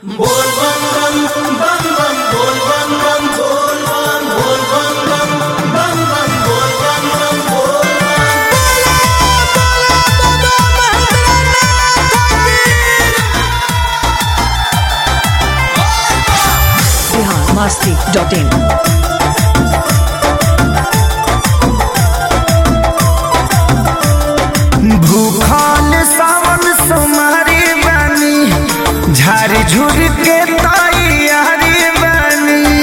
बोल बम बम बम बम बोल बम बम बोल बम बोल बम बम बम बम बोल बम बम बोल biharmasti.in भूखल सावन सोमारी बानी झारी झुर के तैयारी बानी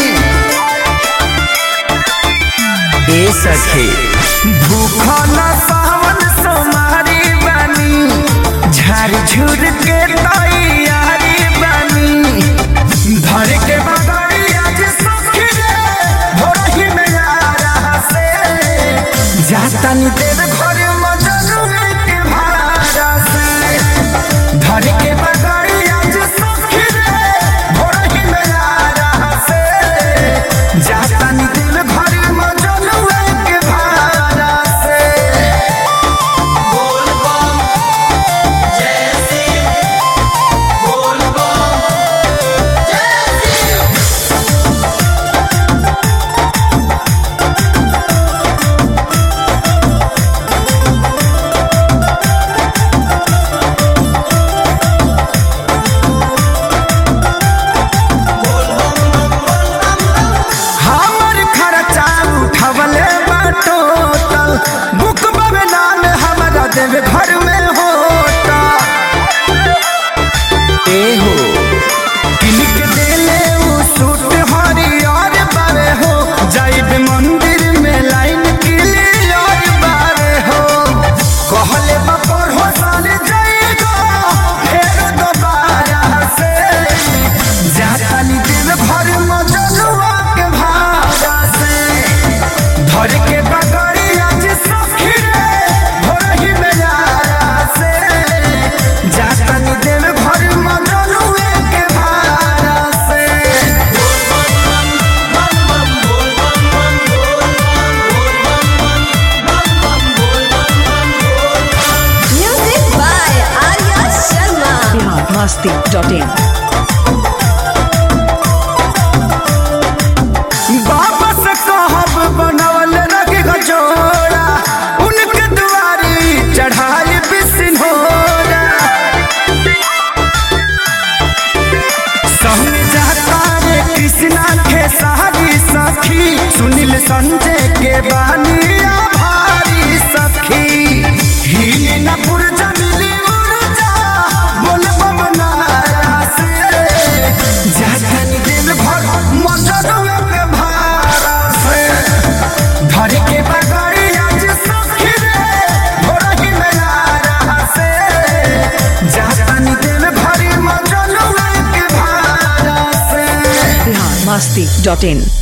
ए सखे भूखल सावन सोमारी बानी झारी झुर के तैयारी बानी धर के बगड़ी आज सखी रे भोरही में आ रहा से जातनी देव घर मजनू के भाड़ा से धर के बगड़ी आज सखी रे भोरही में आ रहा से जातनी देव घर मजनू के भाड़ा से बोल बम जय सिंह बोल बम जय सिंह हमर खर्चा उठवले बाटो तल बुक में नाम हमारा देवे घर में होता ए हो किलिक देले उ सूट हरियर बारे हो जाइब मंदिर में लाइन क्लियर बारे हो कहले बपर हो साल जाएगा फेर दोबारा से जातानी दिल भर मजनुआ के भाड़ा से धर के बगड़ी आज सखी रे भोरही में यारा से जातानी दिल भर मजनुआ के भाड़ा से बम बम बोल बम बम बोल बम बम बम बोल बम बम बोल Music by Arya Sharma. biharmasti.in वापस कहब बनवल रग गजोड़ा उनके दुआरी चढ़ाई बिसिनोरा संग जाता रे कृष्णा के सारी सखी सुनील संजय के बानिया भारी सखी हिली न पुरजा मिली उर्जा बोल बमनारा से जातनी दिल भर मजनुआ के भारा से धर के बगड़ी आज सखी रे भोरही में आ रहा से जातनी दिल भरी मजनुआ के भारा से biharmasti.in